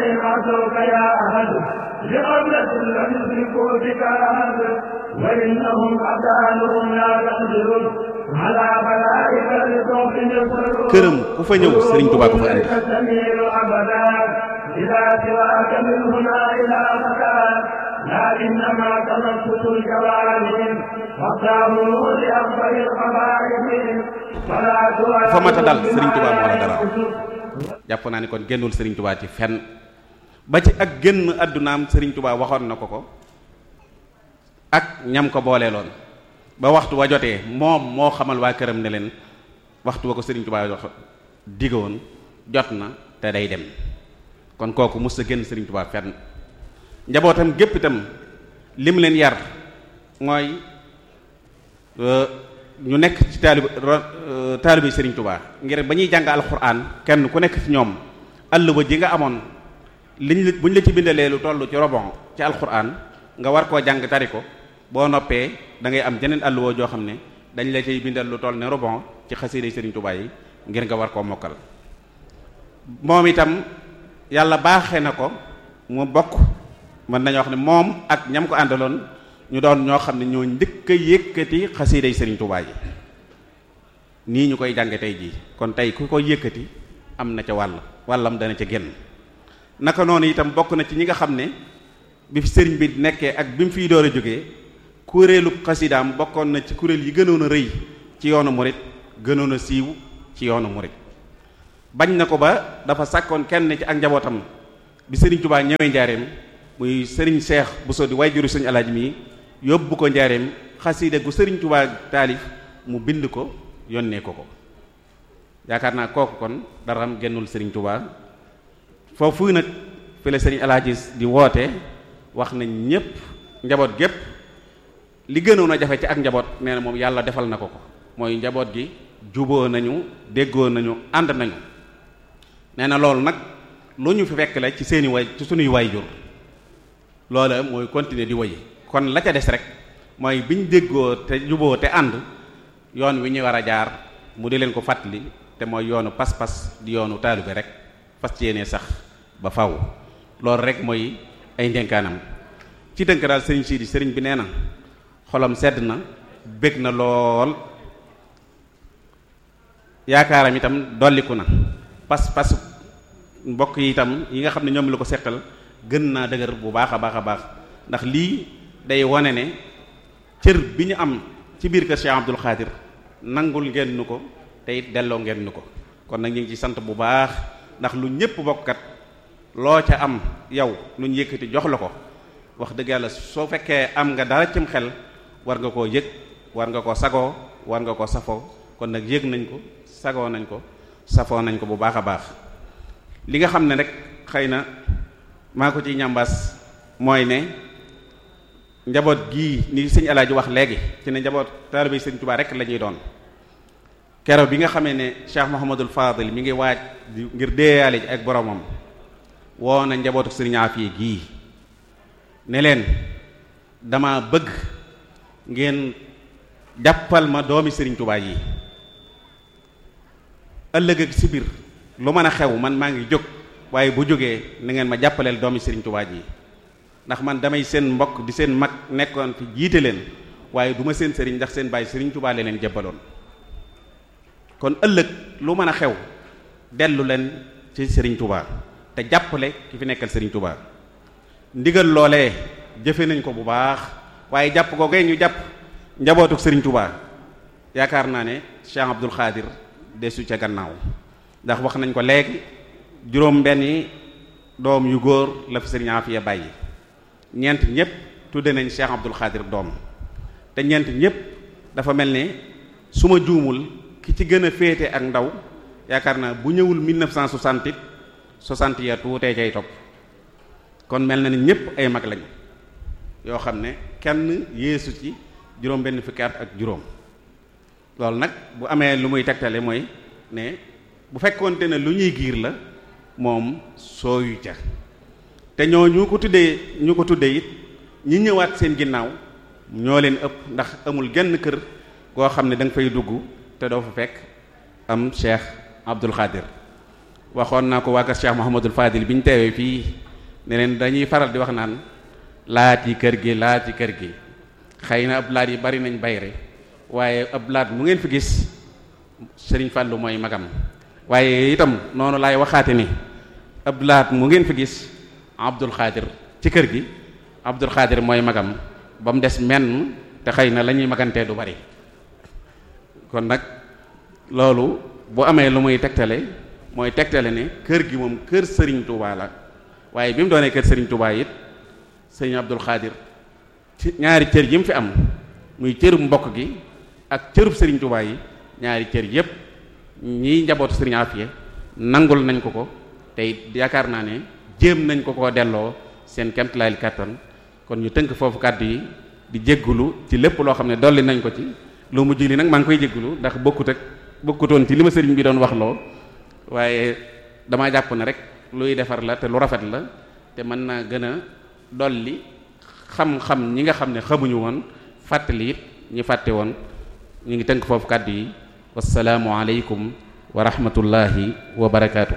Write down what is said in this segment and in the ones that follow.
وإن عصوك يا أحد بقبلة لم يشركوا بك أحد وإنهم أبدانهم لا تقدر على بلائك لصوت يصر këram ku fa ñëw Serigne Touba ko fa andi تستميل أبدا إذا سواك من هنا إلى مكان لكنما تنفس الجوارح واختاروا لأفضل القبائل فلا fa mat a dal Serigne Touba moo la dalal jàpp naa ni kon génnul Serigne Touba ci fenn ba ci ak génn àddunaam Serigne Touba waxoon na ko ko ak ñam ko booleeloon ba waxtu wa jotee moom moo xamal waa këram ne leen waxtu wa ko Serigne Touba wax diggoon jot na te day dem kon kooku mos a génn Serigne Touba fenn njabootam gépp itam lim leen yar mooy ñu nekk ci taalibi taalibi Serigne Touba ngir ba ñuy jàng alxuraan kenn ku nekk ci ñoom àll ba ji nga amoon liñ la bu ñu la ci bindalee lu toll ci robon ci alxuraan nga war koo jàng tari ko boo noppee da ngay am jeneen àll woo joo xam ne dañ la cay bindal lu toll ne robon ci xasiida Serigne Touba yi ngir nga war koo mokkal moom itam yàlla baaxee na ko mu bokk mën nañoo wax ne moom ak ñam ko àndaloon ñu doon ñoo xam ne ñoo njëkk a yëkkati xasiiday Serigne Touba yi nii ñu koy jànge tey jii kon tey ku koy yëkkati am na ca wàll wàllam dana ca génn naka noonu itam bokk na ci ñi nga xam ne bi fi sëriñ bi nekkee ak bi mu fiy door a jógee kuréelu xasidaam bokkoon na ci kuréel yi gënoon a rëy ci yoonu murit gënoon a siiw ci yoonu murit bañ na ko ba dafa sàkkoon kenn ci ak njabootam bi sëriñ Touba ñëwee njaareem muy sëriñ Seex Buso di wayjuru sëriñ Alaaji mi yóbbu ko njaareem xasida gu sëriñ Touba taalif mu bind ko yónnee ko ko yaakaar naa kooku kon dara am génnul sëriñ Touba foofu nag fi la sëriñ Alaaji di woote wax nañ ñépp njaboot gépp li gënoon a jafe ci ak njaboot nee na moom yàlla defal na ko ko mooy njaboot gi juboo nañu déggoo nañu ànd nañu nee na loolu nag lu ñu fi fekk la ci seeni way ci sunuy waayjur loola mooy continuer di woy kon la ca des rek mooy biñ déggoo te juboo te ànd yoon wi ñu war a jaar mu di leen ko fàttali te mooy yoonu pas-pas di yoonu taalibe rek fas ci yéene sax ba faw loolu rek mooy ay ndénkaanam ci tënk daal sëriñ Sidi sëriñ bi nee na xolam sedd na bég na lool yaakaaram itam dolliku na pas-pas mbokk yi itam yi nga xam ne ñoom la ko seqal gën naa dëgër bu baax a baax a baax ndax lii day wane ne cër bi ñu am ci biir kër Cheikh Abdoul Khadir nangul ngeen nu ko te it delloo ngeen nu ko kon nag ñu ngi ci sant bu baax ndax lu ñëpp bokkat loo ca am yow lu ñu yëkkati jox la ko wax dëgg yàlla soo fekkee am nga dara cim xel war nga koo yëg war nga koo sagoo war nga koo safoo kon nag yëg nañ ko sagoo nañ ko safoo nañ ko bu baax a baax li nga xam ne rek xëy na maa ko ciy ñambaas mooy ne njaboot gii ni sëñ Alaaji wax léegi ci ne njaboot taalibe sëñ Tuubaa rek la ñuy doon kero bi nga xamee ne Cheikh Mouhamadul Fadil mi ngi waaj ngir déeyaale ji ak boromam woo na njabootu sëriñ Afiya gii ne leen dama bëgg ngeen jàppal ma doomi sëriñ Tuubaa yi ëllëg ak si biir lu mën a xew man maa ngi jóg waaye bu jógee na ngeen ma jàppaleel doomi Serigne Touba ji ndax man damay seen mbokk di seen mag nekkoon fi jiite leen waaye du ma seen sëriñ ndax seen bàyyi Serigne Touba leen leen jébbaloon kon ëllëg lu mën a xew dellu leen ci Serigne Touba te jàppale ki fi nekkal Serigne Touba ndigal loolee jëfe nañ ko bu baax waaye jàpp ko gay ñu jàpp njabootuk Serigne Touba yaakaar naa ne Cheikh Abdoul Khadir desu ca gannaaw ndax wax nañ ko léegi juróom benni doom yu góor la fi sëriñ Afiya bàyyi ñeent ñëpp tudde nañ Cheikh Abdoul Khadir doom te ñeent ñëpp dafa mel ne su ma juumul ki ci gën a féete ak ndaw yaakaar naa bu ñëwul 1960 60 ya tuutee cay topp kon mel na ni ñëpp ay mag lañ yoo xam ne kenn yeesu ci juróom benn fukki at ak juróom loolu nag bu amee lu muy tegtale mooy ne bu fekkoonte ne lu ñuy giir la moom sooyu ca te ñoo ñu ko tuddee ñu ko tuddee it ñi ñëwaat seen ginnaaw ñoo leen ëpp ndax amul genn kër goo xam ne da nga fay dugg te doo fa fekk am Cheikh Abdoul Khadir waxoon naa ko waa kër Cheikh Mouhamadul Fadil bi ñu teewee fii ne leen dañuy faral di wax naan laat yi kër gi laat yi kër gi xëy na ab laat yi bari nañ bayre waaye ab laat mu ngeen fi gis sëriñ Fàllu mooy magam waaye itam noonu laay waxaate ni ab laat mu ngeen fi gis Abdul Xaadir ci kër gi Abdul Xaadir mooy magam ba mu des menn te xëy na la ñuy magantee du bari kon nag loolu bu amee lu muy tegtale mooy tegtale ne kër gi moom kër sëriñ Touba la waaye bi mu doonee kër sëriñ Touba it sëriñ Abdul Xaadir ci ñaari cër yi mu fi am muy cërub mbokk gi ak cërub sëriñ Touba yi ñaari cër yépp ñiy njabootu sëriñ Afiya nangul nañ ko ko te it yaakaar naa ne jéem nañ ko koo delloo seen kemtalaayil kàttan kon ñu tënk foofu kàddu yi di jéggulu ci lépp loo xam ne dolli nañ ko ci lu mujj li nag maa ngi koy jéggulu ndax bokkut ak bokkutoon ci li ma sëriñ bi doon wax loo waaye damaa jàpp ne rek luy defar la te lu rafet la te mën naa gën a dolli xam-xam ñi nga xam ne xamuñu woon fàttali it ñi fàtte woon ñu ngi tënk foofu kàddu yi wasalaamu aleykum wa rahmatullahi wa barakaatu.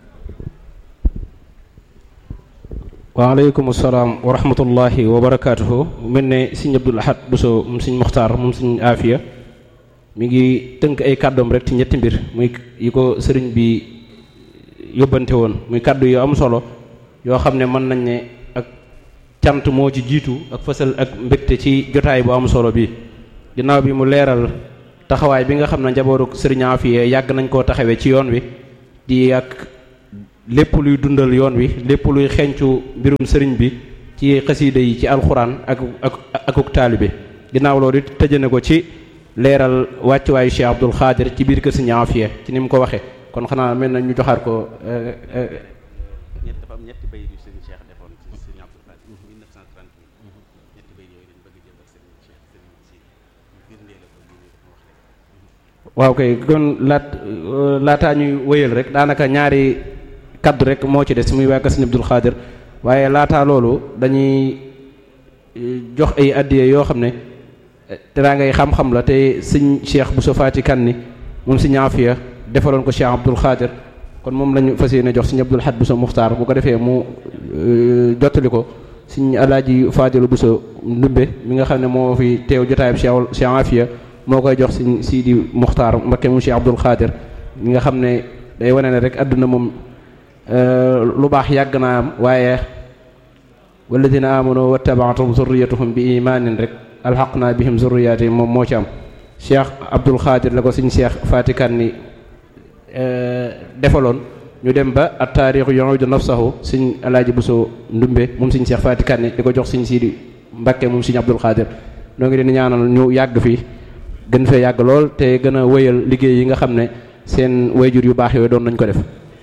waaleykum salaam wa rahmatullahi wa barakaatuhu mel ne sëñ Abdul Ahad Bousso moom sëñ Muxtaar moom sëñ Aafiya mi ngi tënk ay kàddoom rek ci ñetti mbir muy yi ko sëriñ bi yóbbante woon muy kàddu yu am solo yoo xam ne mën nañ ne ak cant moo ci jiitu ak fësal ak mbégte ci jotaay bu am solo bi ginnaaw bi mu leeral taxawaay bi nga xam ne njabootu sëriñ Aafiya yàgg nañ koo taxawee ci yoon wi di ak lépp luy dundal yoon wi lépp luy xencu mbirum sëriñ bi ci xasiida yi ci alxuraan ak ak akuk taalibe ginnaaw loolu it tëjane ko ci leeral wàccuwaayu Cheikh Abdul Xaadir ci biir kër Sëriñ Aafiya ci ni mu ko waxee kon xanaa mel na ñu joxaat ko ñett dafa am ñetti bayit yu sëriñ Cheikh defoon ci sëriñ Abdul Xaadir 1938 ñetti bayit yooyu lañ bëgg jël ak sëriñ Cheikh sëriñ si firndee la ko ñu wax rek waaw kay kon laat laataa ñuy wëyal rek daanaka ñaari kaddu rek moo ci des muy waa kër Sëriñ Abdul Xaadir waaye laataa loolu dañuy jox ay addiye yoo xam ne teraa ngay xam-xam la te sëñ Cheikh Bousso Fati kan ni moom sëñ Aafiya defaloon ko Cheikh Abdul Xaadir kon moom lañu fas yéene jox sëñ Abdul Ahad Bousso Muxtaar bu ko defee mu jottali ko sëñ Alaaji Faadilu Bousso Ndumbe mi nga xam ne moo fi teew jotaayam Cheikh Cheikh Aafiya moo koy jox sëñ Sidi Muxtaar Mbakke mu Cheikh Abdul Xaadir mi nga xam ne day wane ne rek àdduna moom lu baax yàgg naa am waaye walladina amanu wattabaatum zurriyatuhum bi imaanin rek alxaqna bihim zurriyaatihim moom moo ci am cheikh abdul xaadir la ko suñ cheikh fatikan ni defaloon ñu dem ba at taarixu yuudu nafsahu suñ alaaji buso ndumbe moom suñ cheikh fatikan ni di ko jox suñ siidi mbakke moom suñ abdul xaadir noo ngi leen ñaanal ñu yàgg fi gën fee yàgg lool te gën a wéyal liggéey yi nga xam ne seen wayjur yu baax yooyu doon nañ ko def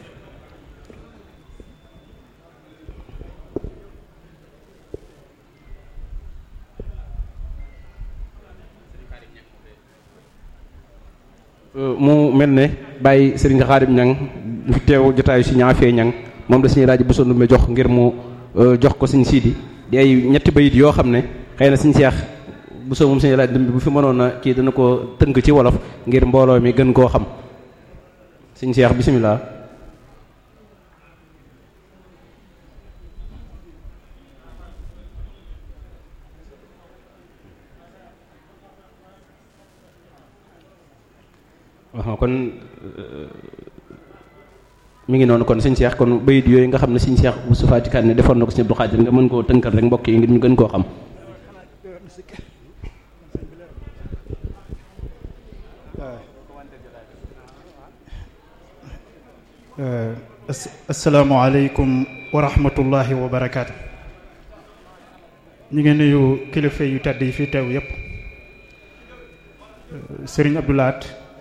mu mel ne bàyyi sëriñ Xaadim ñang fi teew jotaayu si ñaafee ñang moom la suñu laaj bu sondu me jox ngir mu jox ko suñ siidi di ay ñetti bayit yoo xam ne xëy na suñ seex bu soo moom suñu laaj dum bi bu fi mënoon a kii dana ko tënk ci wolof ngir mbooloo mi gën koo xam suñ seex bisimilah. waaw kon mi ngi noonu kon sëñ Cheikh kon bayit yooyu nga xam ne sëñ Cheikh bu sufaati kan ne defoon na ko sëñ Abdou Khadir nga mën koo tënkal rek mbokk yi ngir ñu gën koo xam asalaamaaleykum wa rahmatullahi wa barakaatu ñu ngi nuyu kilifa yu tedd yi fi teew yépp sëriñ Abdou Lahad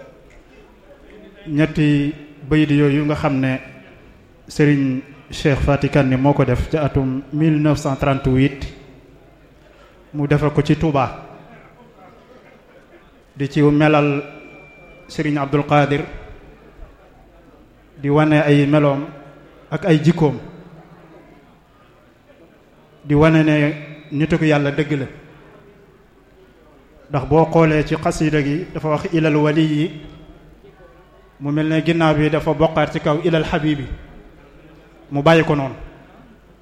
ñetti bayit yooyu nga xam ne sëriñ Cheikh Fatikan ni moo ko def ci atum 1938 mu defe ko ci Touba di ci melal sëriñ Abdul Qadir di wane ay meloom ak ay jikkoom di wane ne nitu ko yàlla dëgg la ndax boo xoolee ci xasida gi dafa wax ilal wali yi mu mel ne ginnaaw bi dafa bokkaat ci kaw ilal xabibi mu bàyyi ko noonu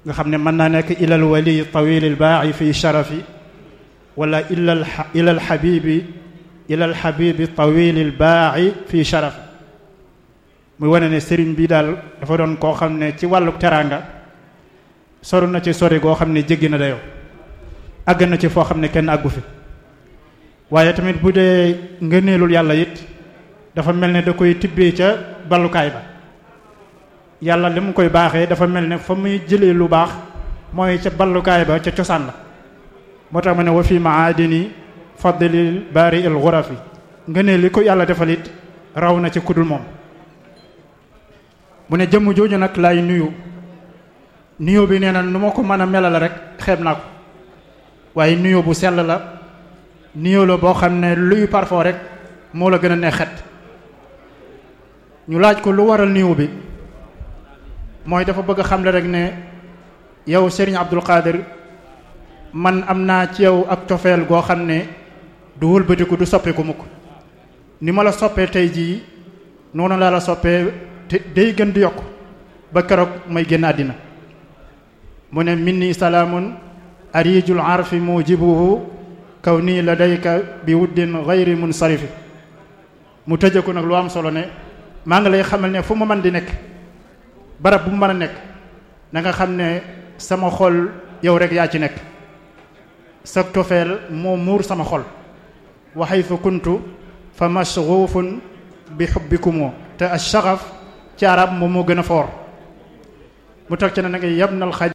nga xam ne mën naa nekk ilal wali tawil baaxi fi sharafi wala ilal ilal xabibi ilal xabibi tawil baaxi fi sharafi muy wane ne sëriñ bi daal dafa doon koo xam ne ci wàllu teraanga soru na ci sori goo xam ne jéggi na dayoo àgg na ci foo xam ne kenn àggu fi waaye tamit bu dee ngëneelul yàlla it dafa mel ne da koy tibbee ca ballukaay ba yàlla li mu koy baaxee dafa mel ne fa muy jëlee lu baax mooy ca ballukaay ba ca cosaan la moo tax ma ne wa fi maadini fadlil baari il xurafi ngëneel li ko yàlla defal it raw na ci kudul moom mu ne jëmm jooju nag lay nuyu nuyu bi nee na nu ma ko mën a melal rek xeeb naa ko waaye nuyu bu sell la nuyu la boo xam ne luy parfum rek moo la gën a neex xet ñu laaj ko lu waral nuyu bi mooy dafa bëgg a xamle rek ne yow Serigne Abdul Qadir man am naa ci yow ak cofeel goo xam ne du wëlbatiku du soppeeku mukk ni ma la soppee tey jii noonu laa la soppee te day gën di yokk ba keroog may génn àddina mu ne minni salaamun arijul arfi mujibuhu kaw nii la dayka bi wuddin gayri munsarifi mu tëje ko nag lu am solo ne maa ngi lay xamal ne fu ma mën di nekk barab bu mu mën a nekk na nga xam ne sama xol yow rek yaa ci nekk sa tofeel moo muur sama xol wa haythu kuntu fa mashghufun bi hubbikumoo te ash-shaghaf ci arab moom moo gën a foor mu teg ci ne na nga yabnal xaj